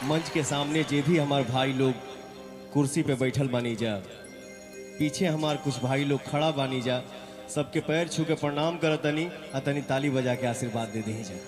मंच के सामने जे भी हमार भाई लोग कुर्सी पे बैठल बानी जा पीछे हमार कुछ भाई लोग खड़ा बानी जा सबके पैर छू के प्रणाम करत तनी आ तनी ताली बजा के आशीर्वाद दे दी जा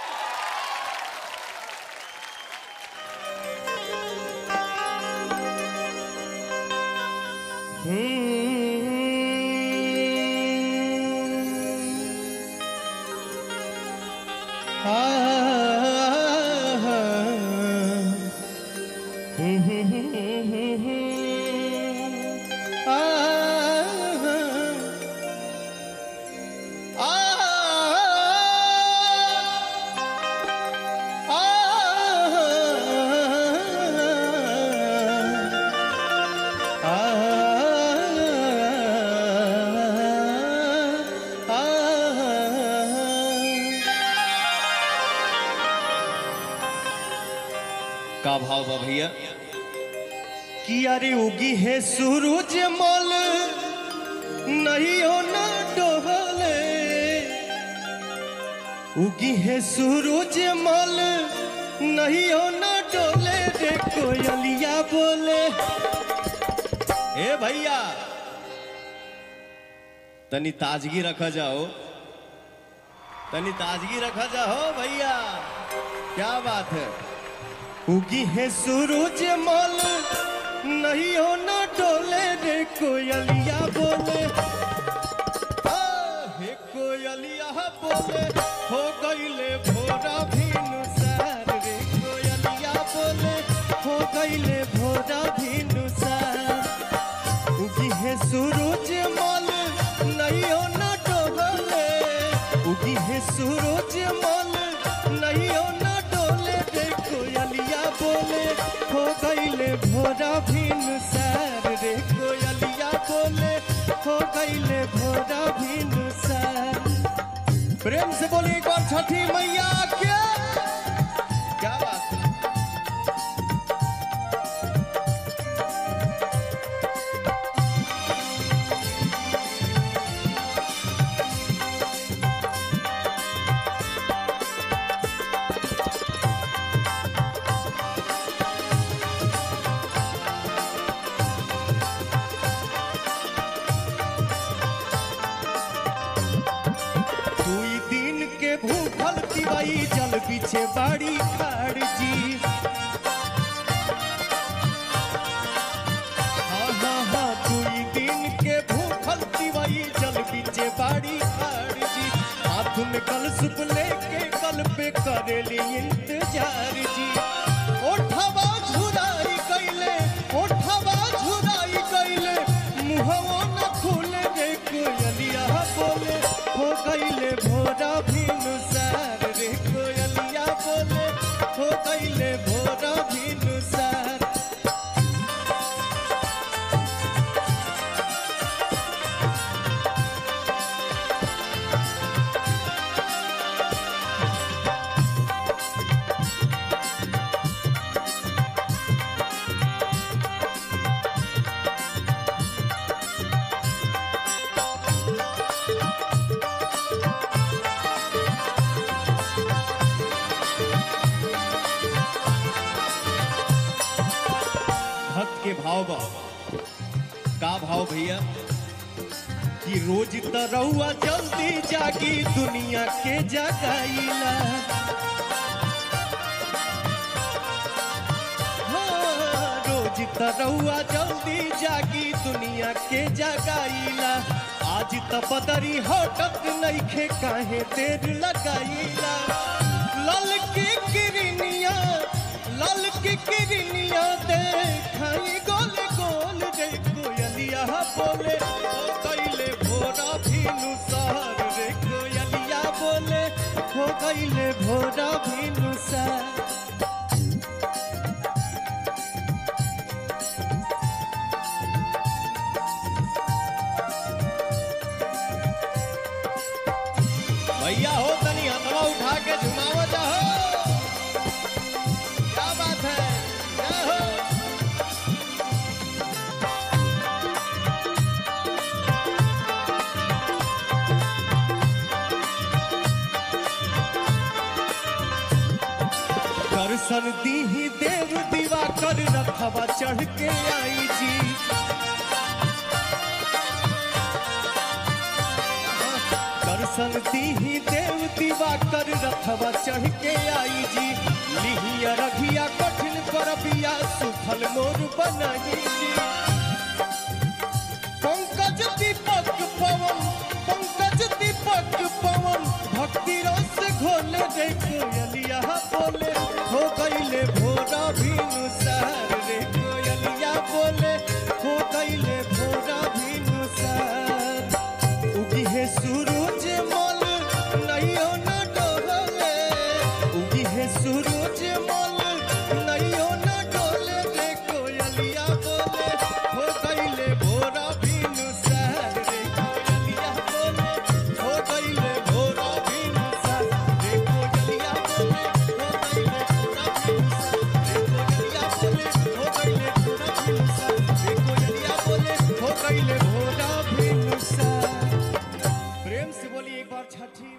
का भाव बा भैया कि अरे उगी है सूरज मल नहीं हो ना डोले उगी है सूरज मल नहीं हो ना डोले रे कोयलिया बोले ए भैया तनी ताजगी रखा जाओ तनी ताजगी रखा जाओ भैया क्या बात है उगी है सूरज मल नहीं हो ना डोले रे कोयलिया बोले आ, हे कोयलिया बोले हो गईले भोरा भीनु सार रे कोयलिया बोले हो गईले भोरा भीनु सार उगी है सूरज मल नहीं हो ना डोले उगी है सूरज मल नहीं हो ना डोले रे कोयलिया बोले हो गईले भोरा भीन सार रे कोयलिया बोले हो गईले भोरा भीन सार प्रेम से बोलिए एक बार छठी मैया क्या क्या बात है दुई दिन के भूखल तिवाई जल पीछे बाड़ी खाड़ जी हाँ हाँ हाँ दुई दिन के भूखल तिवाई जल पीछे बाड़ी खाड़ जी हाथ में कल सुप लेके कल पे करेली इंतजार जी ओठवा झुराई कैले ओठवा झुराई कैले मुहवा न खुले रे कोयलिया बोले हो गईले भोरा भीनु सार रे कोयलिया बोले हो गईले भोरा भीनु सार भक्त के भाव बा का भाव भैया कि रोज तरौआ जल्दी जागी दुनिया के जगाईला हाँ, रोज तरौआ जल्दी जागी दुनिया के जगाईला आज त बदरी हटत नइखे काहे देर लगाईला लल की किरनिया लल की किरनिया देखाई गोल गोल रे कोयलिया बोले हो गईले भोरा भीनु सहर रे कोयलिया बोले हो गईले भोरा भीनु सहर भैया हो तनी हथवा उठा के झुमाव जाओ क्या बात है जय हो दर्शन दीही देव रथवा चढ़ के आई जी दर्शन दीही देव दीवा कर रथवा चढ़ के आई जी लिहिया रघिया कठिन करबिया सुफल मोर बनही जी पंकज दीपक पवन पंकज दीपक पवन भक्ति रस घोले रे कोयलिया बोले हो गईले भोरा भीनु सार रे कोयलिया बोले हो गईले भोरा भीनु सार उगी है सूरज मल नैयो न डोले उगी है सूरज मल नैयो न डोले रे कोयलिया बोले हो गईले भोरा भीनु सार रे कोयलिया बोले हो गईले भोरा भीनु सार रे कोयलिया बोले हो गईले भोरा भीनु सार रे कोयलिया बोले हो गईले भोरा भीनु सार रे कोयलिया बोले हो गईले भोरा भीनु सार प्रेम से बोलिए एक बार छठी